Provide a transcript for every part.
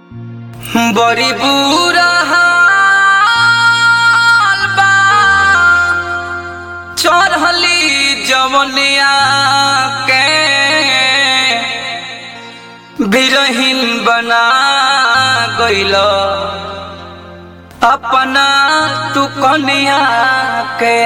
बड़ी बुरा हाल बा चढ़ली जवनिया के बिरहीन बना गइल अपना तू कनिया के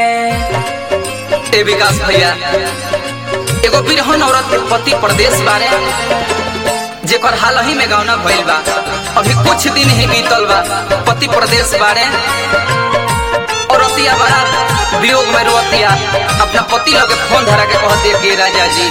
ए विकास भैया एगो बिरहन औरत के पति प्रदेश बारे जेकर हाल ही में गौना भइल बा अभी कुछ दिन ही बीतल बा पति प्रदेश बारे औरतिया बड़ा वियोग में रोतिया अपना पति लोग के फोन धरा के कहते कि राजा जी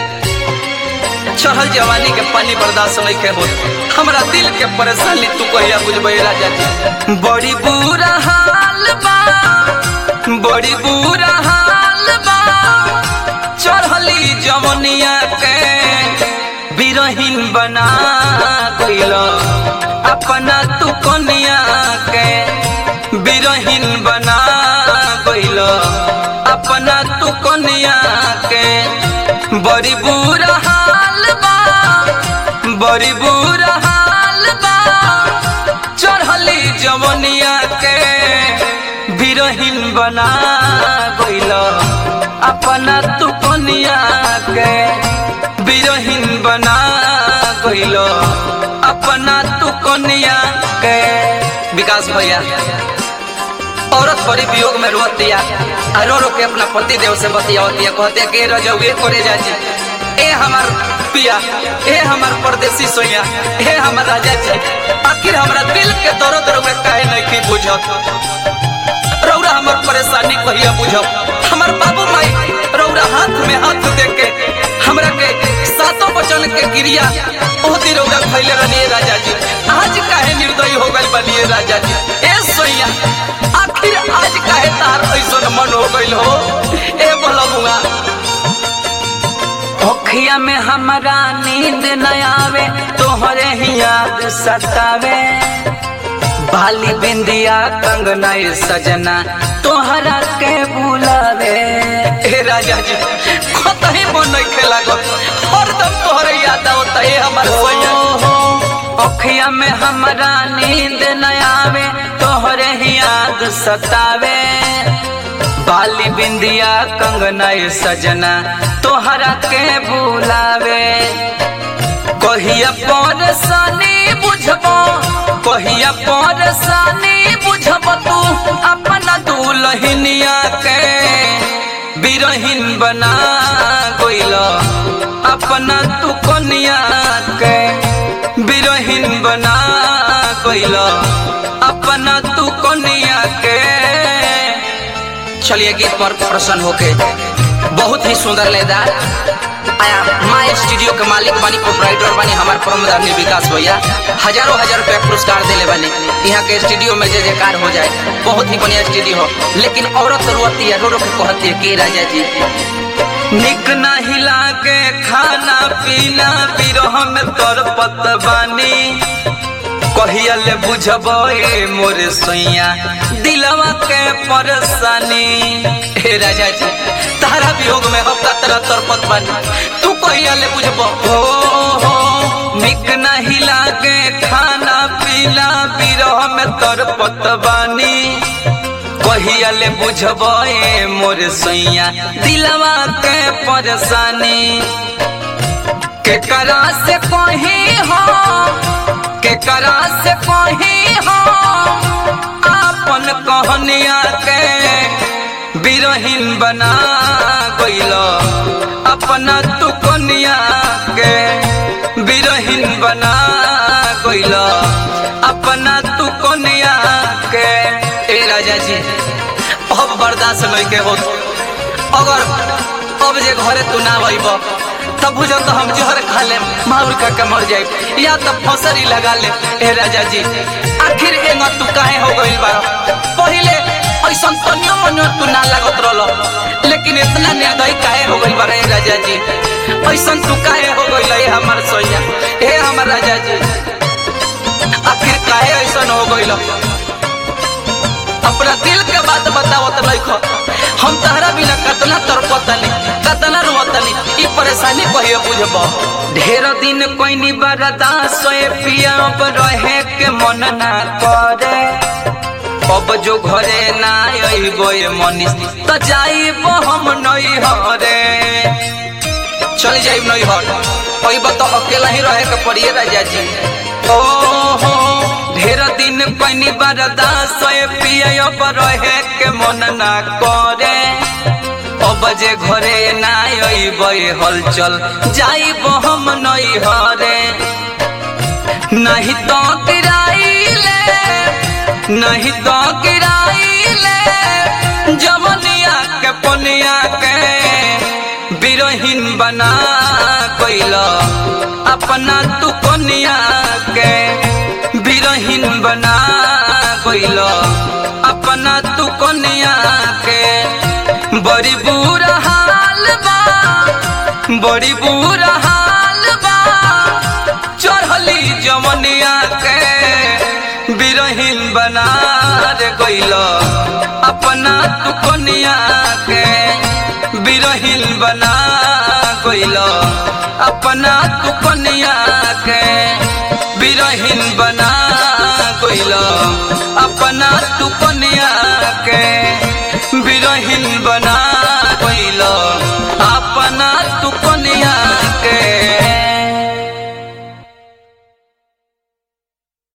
चढ़ल जवानी के पानी बर्दाश्त नहीं के हो हमरा दिल के परेशानी तू कहिया बुझबे राजा जी बड़ी बुरा हाल बा बड़ी बुरा हाल बा चढ़ली जवनिया के बिरहीन बना गइल अपना तू कनिया के बिरहीन बना गइल अपना तू कनिया के बड़ी बुरा हाल बा बड़ी बुरा हाल बा चढ़ली जवनिया के बिरहीन बना गइल अपना तू कनिया के बिरहीन बना गइल अपना तू कनिया के विकास भैया औरत बड़ी वियोग में रोत दिया आ रो रो के अपना पति देव से बतियावतिया कहते कि रजौए करे जाजी ए हमार पिया ए हमार परदेसी सोया ए हमार राजा जी आखिर हमरा दिल के दर्द रो में काहे नहीं की बुझत रौरा हमार परेशानी कहिया बुझब हमार बाबू माई रौरा हाथ में हाथ दे के हमरा के सातों वचन के गिरिया ओहती रौरा खैले रहनी राजा जी आज काहे निर्दयी हो गइल बनिए राजा जी ए सोया आखिर आज काहे तार ऐसन मन हो गइल हो ए बलबुआ ओखिया में हमरा नींद न आवे तोहरे ही याद सतावे बाली बिंदिया कंगना ए सजना तोहरा के बुलावे ए राजा जी कतही मन नहीं खेला गो हरदम तोहरे याद आवता ए हमर सैया ओखिया में हमरा नींद न आवे तोहरे ही याद सतावे बाली बिंदिया कंगना ए सजना तोहरा के बुलावे कहिया परेशानी बुझबो कहिया परेशानी बुझब तू अपना दुलहिनिया के बिरहीन बना गइल अपना तू कनिया के बिरहीन बना गइल अपना तू कनिया के चलिए गीत पर प्रसन्न होके बहुत ही सुंदर लेदार आया माँ स्टूडियो के मालिक बानी प्रोपराइटर बानी हमार प्रमोदार विकास भैया हजारों हजार रुपया पुरस्कार दिले बानी यहाँ के स्टूडियो में जय जयकार हो जाए बहुत ही बढ़िया स्टूडियो हो लेकिन औरत रोती है रो रो के कहती है के राजा जी निक नहीं लागे खाना पीना बिरह में तोर पतबानी कहिया ले बुझब ए मोर सैया दिलवा के परेशानी हे राजा जी तारा वियोग में हम तरह तरपत बानी तू कहिया ले बुझब हो हो निक नहीं लागे खाना पीना बिरह में तरपत बानी कहिया ले बुझब ए मोर सैया दिलवा के परेशानी के करा से कहीं हो के करा से कहीं हो आपन कहनिया के बिरहीन बना गइल अपना तू कनिया के बिरहीन बना गइल अपना तू कनिया के ए राजा जी अब बर्दाश्त नहीं के हो अगर अब जे घरे तू ना भइब तब बुझो तो हम जहर खा ले माउर का के मर जाए या तो फसरी लगा ले ए राजा जी आखिर एंग तू काहे हो गइल बारो पहिले ऐसन तनियो मनियो तू ना लागत रहलो लेकिन इतना निर्दयी काहे हो गइल बारो ए राजा जी ऐसन तू काहे हो गइल ए हमर सोया ए हमर राजा जी आखिर काहे ऐसन हो गइल अपना दिल के बात बताओ तो नहीं खो हम तहरा बिना कतना तरपतनी कतना रोतनी ई परेशानी कहियो बुझब ढेर दिन कोइनी बरदा सोए पिया अब रहे के मन ना करे अब जो घरे ना अइबो ए मनीष त जाइबो हम नई हरे चल जाइब नई हर अइबो तो अकेला ही रहे के पड़िए राजा जी ओ हो ढेर दिन कोइनी बरदा सोए पिया अब रहे के मन ना करे अब जे घरे ना अइबे हलचल जाइब हम नई हरे नहीं तो किराइले नहीं तो किराइले जवनिया के पनिया के बिरहीन बना कोइल अपना तू कनिया के बिरहीन बना कोइल अपना तू कनिया के बड़ी बुरा हाल बा बड़ी बुरा हाल बा चढ़ली जमनिया के बिरहीन बना रे गइल अपना तू कनिया के बिरहीन बना गइल अपना तू कनिया के बिरहीन बना गइल अपना तू कनिया के बिरहीन बना